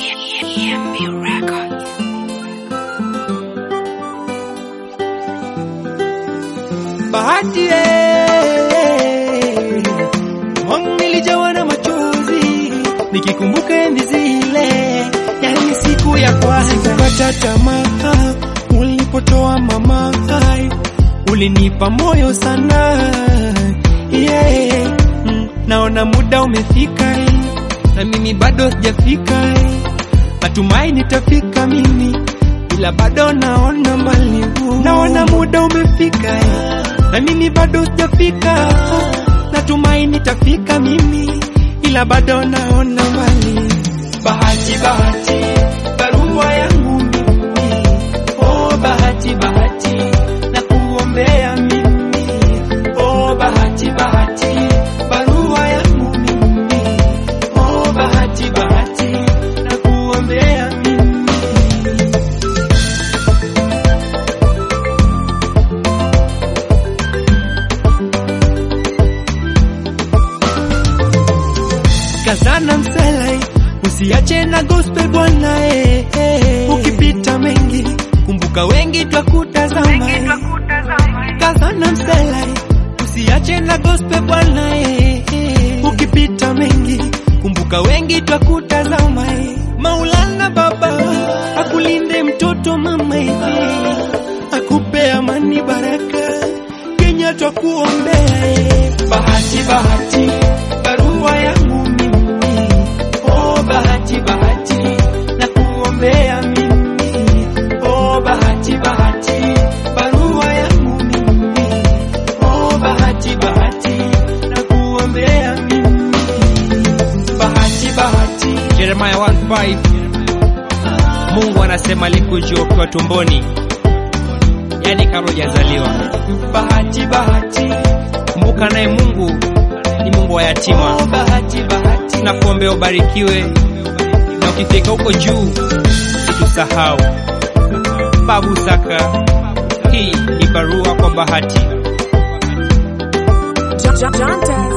EMB Records. Bahati eh, moyo nilijawa na machozi nikikumbuka enzi zile, yani siku ya kwanza. Sikukata tamaa ulipotoa mama, ulinipa moyo sana yeah. Mm, naona muda umefika eh, na mimi bado sijafika eh. Natumai nitafika mimi ila bado naona mbali, naona muda umefika eh, na mimi bado sijafika. Natumai nitafika mimi ila bado naona mbali. Bahati, bahati, barua yangu mimi, oh bahati, bahati, na kuombea mimi, oh bahati, bahati, barua yangu mimi, oh bahati, bahati, na kuombea mimi. Kazana mselai, usiache na gospel bwana eh, eh. Ukipita mengi, kumbuka wengi twakutazama eh. Kazana mselai, usiache na gospel bwana eh, eh. Ukipita mengi, kumbuka wengi twakutazama eh. Maulana baba akulinde mtoto mama eh, akupe amani baraka Kenya twakuombea eh. Bahati bahati barua yangu mimi oh bahati bahati na kuombea mimi oh bahati bahati barua yangu mimi oh bahati bahati na kuombea mimi bahati bahati Jeremiah 1:5 Mungu anasema alikujua ukiwa tumboni, yaani kabla hujazaliwa. bahati bahati Kumbuka naye Mungu ni Mungu wa yatima. oh bahati bahati Tunakuombea ubarikiwe, na ukifika huko juu usitusahau. Babu Saka, hii ni barua kwa Bahati. John, John Test.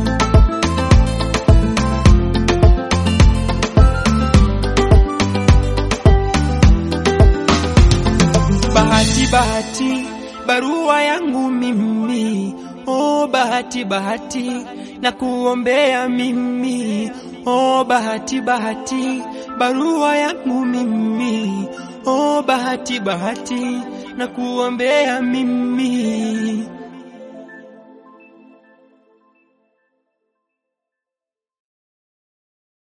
Bahati bahati barua yangu mimi oh bahati bahati na kuombea mimi oh bahati bahati barua yangu mimi oh bahati bahati na kuombea mimi